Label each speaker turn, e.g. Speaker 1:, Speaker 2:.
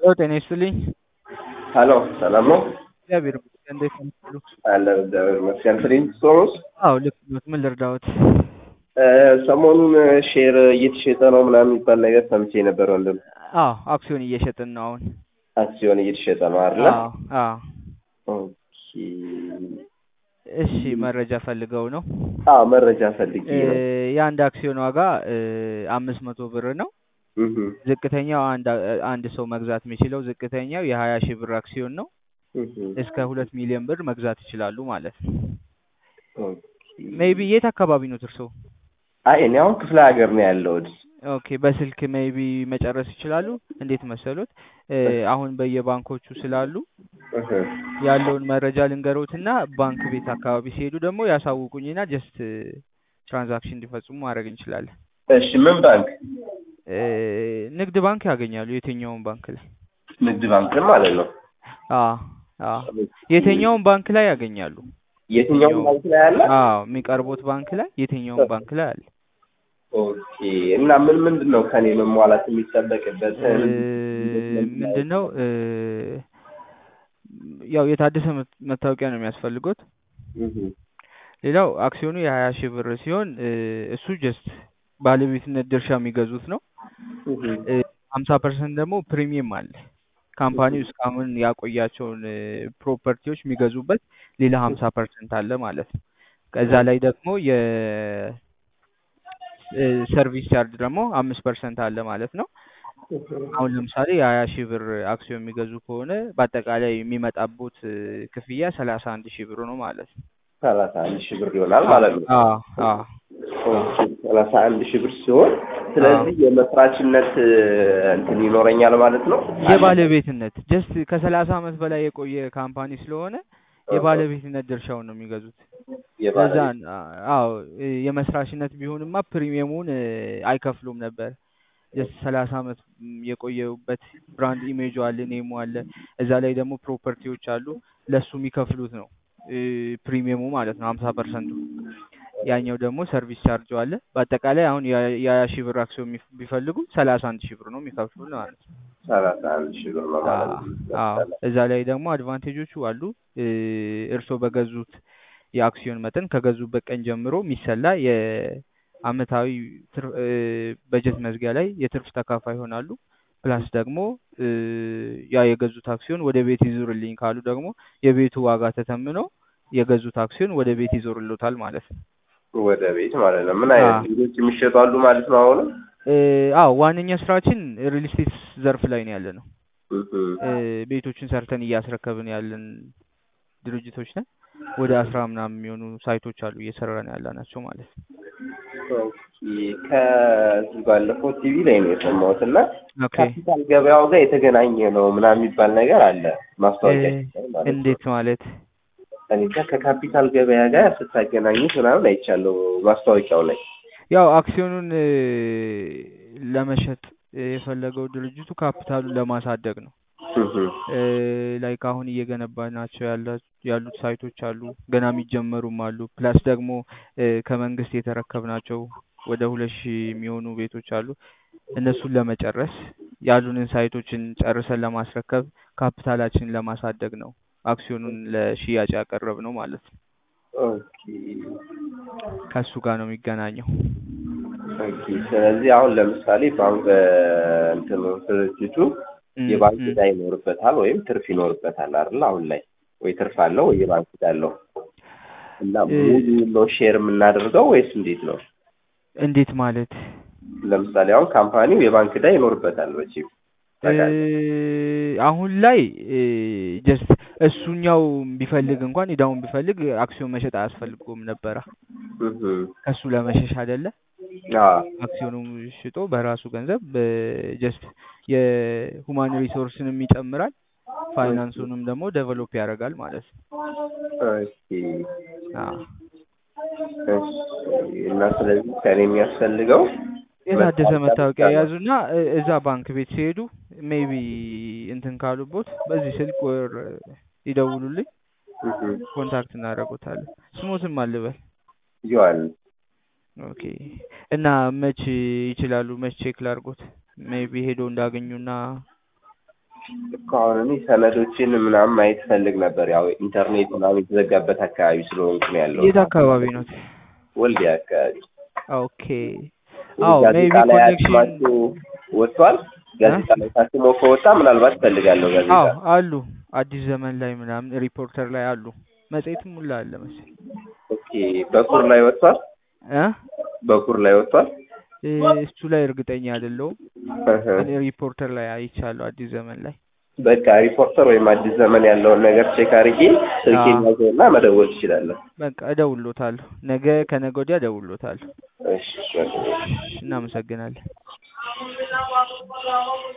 Speaker 1: ሄሎ ጤና ይስጥልኝ።
Speaker 2: ሀሎ ሰላም ነው?
Speaker 1: እግዚአብሔር ይመስገን። እንዴት ናችሁ?
Speaker 2: አለ እግዚአብሔር ይመስገን። ፍሊንስቶንስ
Speaker 1: አዎ ልክ ኖት። ምን ልርዳዎት?
Speaker 2: ሰሞኑን ሼር እየተሸጠ ነው ምናምን የሚባል ነገር ሰምቼ ነበር ወንድም።
Speaker 1: አዎ አክሲዮን እየሸጥን ነው አሁን።
Speaker 2: አክሲዮን እየተሸጠ ነው አይደለ?
Speaker 1: አዎ አዎ።
Speaker 2: ኦኬ።
Speaker 1: እሺ መረጃ ፈልገው ነው?
Speaker 2: አዎ መረጃ ፈልጌ ነው።
Speaker 1: የአንድ አክሲዮን ዋጋ አምስት መቶ ብር ነው።
Speaker 2: እህ
Speaker 1: ዝቅተኛው አንድ አንድ ሰው መግዛት የሚችለው ዝቅተኛው የሀያ ሺህ ብር አክሲዮን ነው።
Speaker 2: እህ
Speaker 1: እስከ ሁለት ሚሊዮን ብር መግዛት ይችላሉ ማለት ነው።
Speaker 2: ኦኬ።
Speaker 1: ሜይቢ የት አካባቢ ነው እርስዎ?
Speaker 2: አይ እኔ አሁን ክፍለ ሀገር ነው ያለሁት።
Speaker 1: ኦኬ በስልክ ሜይቢ መጨረስ ይችላሉ። እንዴት መሰሎት? አሁን በየባንኮቹ ስላሉ
Speaker 2: እህ
Speaker 1: ያለውን መረጃ ልንገሮትና ባንክ ቤት አካባቢ ሲሄዱ ደግሞ ያሳውቁኝና ጀስት ትራንዛክሽን እንዲፈጽሙ ማድረግ እንችላለን።
Speaker 2: እሺ ምን ባንክ?
Speaker 1: ንግድ ባንክ ያገኛሉ የትኛውን ባንክ ላይ
Speaker 2: ንግድ ባንክ ማለት ነው።
Speaker 1: አዎ አዎ የትኛውን ባንክ ላይ ያገኛሉ።
Speaker 2: የትኛውም ባንክ ላይ አለ?
Speaker 1: አዎ የሚቀርቡት ባንክ ላይ የትኛውን ባንክ ላይ አለ።
Speaker 2: ኦኬ። እና ምን ምንድን ነው ከኔ መሟላት የሚጠበቅበት?
Speaker 1: ምንድን ነው ያው የታደሰ መታወቂያ ነው የሚያስፈልጉት።
Speaker 2: እህ
Speaker 1: ሌላው አክሲዮኑ የሀያ ሺህ ብር ሲሆን እሱ ጀስት ባለቤትነት ድርሻ የሚገዙት ነው።
Speaker 2: እህ
Speaker 1: ሀምሳ ፐርሰንት ደግሞ ፕሪሚየም አለ። ካምፓኒው እስካሁን ያቆያቸውን ፕሮፐርቲዎች የሚገዙበት ሌላ ሀምሳ ፐርሰንት አለ ማለት ነው። ከዛ ላይ ደግሞ የሰርቪስ ቻርጅ ደግሞ አምስት ፐርሰንት አለ ማለት ነው። አሁን ለምሳሌ የሀያ ሺህ ብር አክሲዮን የሚገዙ ከሆነ በአጠቃላይ የሚመጣቦት ክፍያ ሰላሳ አንድ ሺህ ብር ነው ማለት ነው።
Speaker 2: ሰላሳ አንድ ሺህ ብር ይሆናል ማለት ነው።
Speaker 1: አዎ አዎ
Speaker 2: ኦኬ፣ ሰላሳ አንድ ሺህ ብር ሲሆን ስለዚህ የመስራችነት እንትን ይኖረኛል ማለት ነው።
Speaker 1: የባለቤትነት ጀስት ከሰላሳ ዓመት በላይ የቆየ ካምፓኒ ስለሆነ የባለቤትነት ድርሻውን ነው የሚገዙት። ለዛ አዎ የመስራችነት ቢሆንማ ፕሪሚየሙን አይከፍሉም ነበር። ጀስት ሰላሳ ዓመት የቆየበት ብራንድ ኢሜጁ አለ፣ ኔሙ አለ። እዛ ላይ ደግሞ ፕሮፐርቲዎች አሉ። ለሱ የሚከፍሉት ነው ፕሪሚየሙ ማለት ነው ሀምሳ ፐርሰንቱ። ያኛው ደግሞ ሰርቪስ ቻርጅ አለ። በአጠቃላይ አሁን የሀያ ሺህ ብር አክሲዮን ቢፈልጉ ሰላሳ አንድ ሺህ ብር ነው የሚከፍሉት ማለት ነው።
Speaker 2: ሰላሳ አንድ ሺህ ብር ነው ማለት ነው።
Speaker 1: አዎ እዛ ላይ ደግሞ አድቫንቴጆቹ አሉ። እርስዎ በገዙት የአክሲዮን መጠን ከገዙበት ቀን ጀምሮ የሚሰላ የአመታዊ በጀት መዝጊያ ላይ የትርፍ ተካፋይ ይሆናሉ። ፕላስ ደግሞ ያ የገዙት አክሲዮን ወደ ቤት ይዞርልኝ ካሉ ደግሞ የቤቱ ዋጋ ተተምኖ የገዙት አክሲዮን ወደ ቤት ይዞርሎታል ማለት ነው።
Speaker 2: ወደ ቤት ማለት ነው። ምን አይነት ቤቶች የሚሸጡ አሉ ማለት ነው? አሁንም
Speaker 1: አዎ ዋነኛ ስራችን ሪል ስቴት ዘርፍ ላይ ነው ያለ ነው። ቤቶችን ሰርተን እያስረከብን ያለን ድርጅቶች ነን። ወደ አስራ ምናምን የሚሆኑ ሳይቶች አሉ እየሰራን ያላናቸው ማለት ነው።
Speaker 2: ከዚህ ባለፈው ቲቪ ላይ ነው የሰማሁት እና
Speaker 1: ኦኬ
Speaker 2: ካፒታል ገበያው ጋር የተገናኘ ነው ምናምን የሚባል ነገር አለ ማስታወቂያ ማለት ነው።
Speaker 1: እንዴት ማለት?
Speaker 2: እኔ እንጃ ከካፒታል ገበያ ጋር ስታገናኙት ምናምን አይቻለሁ ማስታወቂያው ላይ።
Speaker 1: ያው አክሲዮኑን ለመሸጥ የፈለገው ድርጅቱ ካፒታሉን ለማሳደግ ነው። ላይክ አሁን እየገነባናቸው ያሉት ሳይቶች አሉ፣ ገና የሚጀመሩም አሉ። ፕላስ ደግሞ ከመንግስት የተረከብናቸው ወደ ሁለት ሺህ የሚሆኑ ቤቶች አሉ። እነሱን ለመጨረስ ያሉንን ሳይቶችን ጨርሰን ለማስረከብ ካፒታላችንን ለማሳደግ ነው አክሲዮኑን ለሽያጭ ያቀረብ ነው ማለት ነው።
Speaker 2: ኦኬ
Speaker 1: ከሱ ጋር ነው የሚገናኘው።
Speaker 2: ኦኬ። ስለዚህ አሁን ለምሳሌ ባንክ እንትኑ ድርጅቱ የባንክ ዕዳ ይኖርበታል ወይም ትርፍ ይኖርበታል አይደል? አሁን ላይ ወይ ትርፍ አለው ወይ የባንክ ዕዳ አለው እና ሙሉ ነው ሼር የምናደርገው ወይስ እንዴት ነው?
Speaker 1: እንዴት ማለት?
Speaker 2: ለምሳሌ አሁን ካምፓኒው የባንክ ዕዳ ይኖርበታል መቼም
Speaker 1: አሁን ላይ ጀስት እሱኛው ቢፈልግ እንኳን ዕዳውን ቢፈልግ አክሲዮን መሸጥ አያስፈልገውም ነበረ። ከሱ ለመሸሽ አይደለ? አክሲዮኑ ሽጦ በራሱ ገንዘብ ጀስት የሁማን ሪሶርስንም ይጨምራል፣ ፋይናንሱንም ደግሞ ዴቨሎፕ ያደርጋል ማለት ነው።
Speaker 2: እና ስለዚህ ከኔ የሚያስፈልገው
Speaker 1: የታደሰ መታወቂያ የያዙና እዛ ባንክ ቤት ሲሄዱ ሜይቢ እንትን ካሉቦት በዚህ ስልክ ወር ይደውሉልኝ፣ ኮንታክት እናደርጎታለን። ስሞትም አልበል
Speaker 2: ዮሐንስ
Speaker 1: ኦኬ። እና መች ይችላሉ? መች ቼክ ላድርጎት? ሜይቢ ሄዶ እንዳገኙና
Speaker 2: እኮ አሁን እኔ ሰነዶችን ምናምን ማየት ፈልግ ነበር። ያው ኢንተርኔት ምናምን የተዘጋበት አካባቢ ስለሆንኩ ነው ያለው።
Speaker 1: የት አካባቢ ነው?
Speaker 2: ወልዲያ አካባቢ።
Speaker 1: ኦኬ አዎ ሜቢ
Speaker 2: ጋዜጣ ላይ
Speaker 1: ኮኔክሽን
Speaker 2: አትማችሁ ወጥቷል። ጋዜጣ ላይ ታትሞ ከወጣ ምናልባት ፈልጋለሁ ጋዜጣ።
Speaker 1: አዎ አሉ አዲስ ዘመን ላይ ምናምን ሪፖርተር ላይ አሉ። መጽሔትም ሁላ አለ መሰለኝ
Speaker 2: ኦኬ በኩር ላይ ወጥቷል።
Speaker 1: እ
Speaker 2: በኩር ላይ ወጥቷል።
Speaker 1: እ እሱ ላይ እርግጠኛ አይደለሁም።
Speaker 2: እህ።
Speaker 1: እኔ ሪፖርተር ላይ አይቻለሁ አዲስ ዘመን ላይ።
Speaker 2: በቃ ሪፖርተር ወይም አዲስ ዘመን ያለውን ነገር ቼክ አድርጌ ስልኬን
Speaker 1: አዎ።
Speaker 2: ያዘውና መደወል ትችላለህ።
Speaker 1: በቃ እደውልሎታለሁ። ነገ ከነገ ወዲያ እደውልሎታለሁ።
Speaker 2: እሺ በቃ።
Speaker 1: እናመሰግናለን።